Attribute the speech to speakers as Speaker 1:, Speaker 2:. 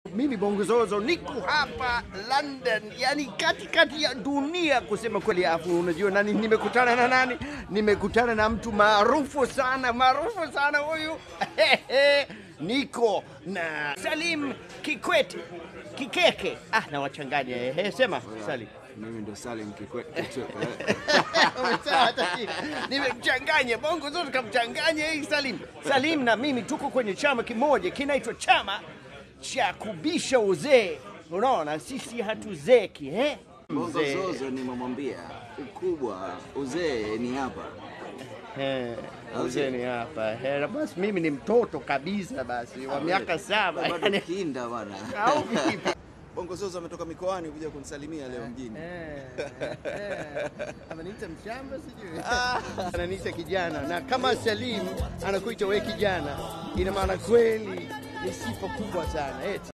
Speaker 1: Mimi Bongozozo niko hapa London, yani katikati ya dunia kusema kweli. Afu unajua nani nimekutana na nani? Nimekutana na mtu maarufu sana, maarufu sana huyu niko na Salim Kikwete Kikeke. Ah, nawachanganya ehe, sema Salim.
Speaker 2: Mimi ndo Salim Kikwete.
Speaker 1: Umesema hata jina. Nimemchanganya bongo zote kamchanganya hii Salim. Salim na mimi tuko kwenye chama kimoja kinaitwa chama cha kubisha uzee. Unaona, sisi hatuzeki eh?
Speaker 2: Bongo
Speaker 1: Mzee.
Speaker 2: Zozo nimemwambia ukubwa uzee ni hapa.
Speaker 1: Eh, uzee ni hapa. Eh, basi mimi ni mtoto kabisa basi wa miaka saba.
Speaker 2: Bado
Speaker 1: Yani,
Speaker 2: kinda bwana.
Speaker 1: au vipi?
Speaker 3: Bongo Zozo ametoka mikoani kuja kunisalimia leo mjini.
Speaker 1: Ananiita mshamba sijui. Ananiita kijana na kama Salim anakuita we kijana, ina maana kweli ni sifa kubwa sana eti.